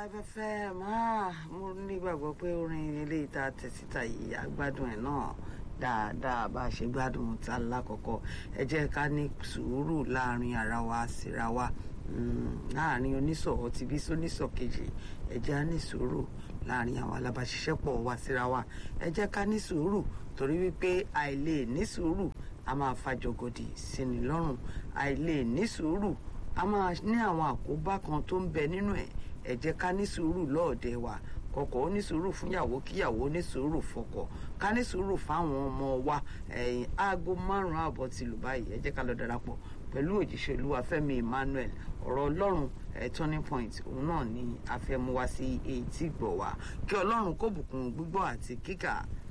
Live FM mo nígbàgbọ́ pé orin ilé ìta tẹ̀síta yìí àgbádùn ẹ̀ náà dáadáa bá a ṣe gbádùn ta lákọ̀ọ́kọ́ ẹ jẹ́ ká ní sùúrù láàrin ara wa síra wa láàrin oníṣọ̀ ọtí bí sóníṣọ̀ kejì ẹ jẹ́ á ní sùúrù láàrin àwọn alábàáṣiṣẹ́pọ̀ wa síra wa ẹ jẹ́ ká ní sùúrù torí wípé àìlè ní sùúrù a máa fa jọgọdì síni lọ́rùn àìlè ní sùúrù a máa ní àwọn àkóbá kan tó ń bẹ nínú ẹ̀ ẹ jẹ́ ká ní sùúrù lọ́ọ̀dẹ̀ wa kọkọ ó ní sùúrù fúnyàwó kíyàwó ní sùúrù fọ́kọ ká ní sùúrù fáwọn ọmọ wa ẹ̀yìn aago márùn ààbọ̀ ti lù báyìí ẹ jẹ́ ká lọ darapọ̀ pẹ̀lú òjíṣẹ́ olúwa Fẹ́mi Emmanuel ọ̀rọ̀ Ọlọ́run ẹ turning point òun náà ni a fẹ́ mú wá sí etí gbọ̀ wá kí Ọlọ́run kó bùkún gbígbọ́ àti kíkà